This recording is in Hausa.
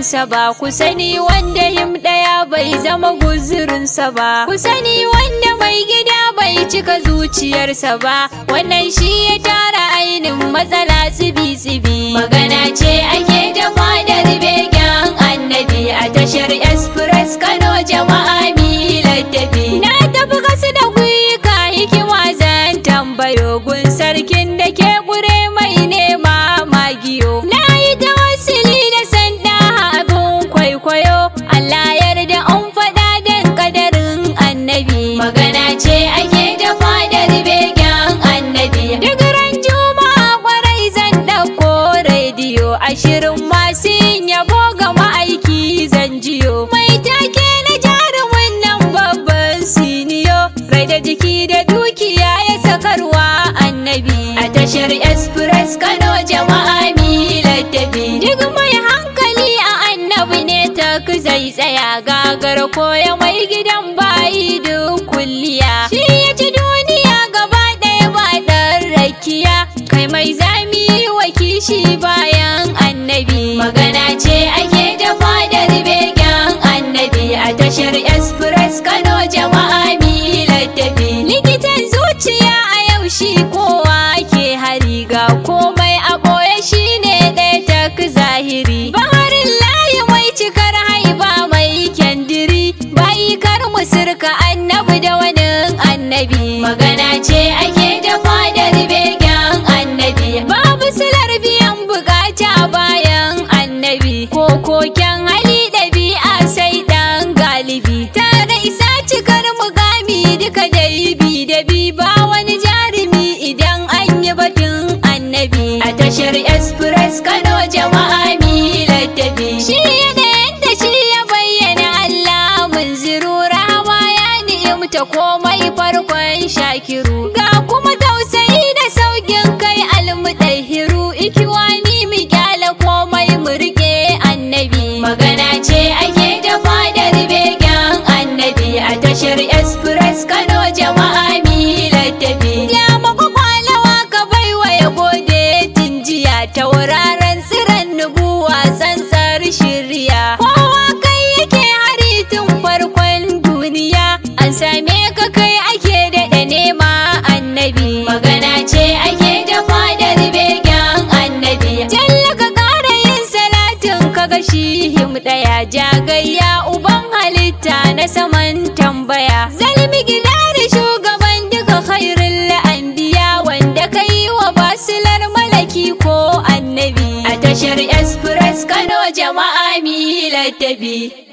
irinsa ba ku sani wanda him ɗaya bai zama guzurinsa ba ku sani wanda mai gida bai cika zuciyarsa ba wannan shi ya tara ainin matsala tsibi-tsibi magana ce ake da fadar begen annabi a tashar express kano jama'a milar tafi na tafi kasu da guyuka hikima zan tambayo gun sarkin da ke gure mai nema magiyo na yi tawassuli da sanda abin kwaikwayo Allah yarda an faɗa dan kadarin annabi magana ce ake da fadar begen annabi duk ran juma'a kwarai zan ɗauko rediyo ashirin masu yin yabo ga ma'aiki zan jiyo mai take na jarumin nan babban siniyo rai da jiki da dukiya ya sakarwa annabi a tashar express kano jama'a milar tafi duk mai hankali a annabi ne ta zai tsaya gagar koya mai gidan bayi duk kulliya shi ya ci duniya gaba ɗaya ba ɗan rakiya kai mai zami wa kishi bayan annabi magana ce ake da fadar begen annabi a tashar express kano jama'a milar tafi likitan zuciya a yau shi kowa ke hari ga komai a ɓoye shi ne ɗaya tak zahiri baharin layi mai cikar haiba mai kyandiri bayi kar mu sirka annabi da wani annabi magana ce ake da fadar begen annabi babu silar biyan bukata bayan annabi ko koken hali ɗabi'a sai ɗan galibi tare isa cikar mugami duka dai bi da bi ba wani jarumi idan an yi batun annabi a tashar express kano jama'a milar tafi shi da yadda shi ya bayyana Allah mun ziru rahama ya ni'imta komai farkon shakiru ga kuma tausayi da saukin kai almudahiru ikiwani mu kyala komai mu rike annabi magana ce ake da fadar begen annabi a tashar express kano jama'a milar tafi ya makwakwalawa ka baiwa ya gode tinjiya tauraron tsiran nubuwa tsantsar shirya kowa kai yake hari tun farkon duniya an same ka kai ake daɗa nema annabi magana ce ake da fadar begen annabi jalla ka ƙara yin salatin ka ga shi him ɗaya jagayya uban halitta na saman tambaya zalmi gidari shugaban duka khairul anbiya wanda ka yi wa basilar malaki ko annabi a tashar express kano jama'a milar tabi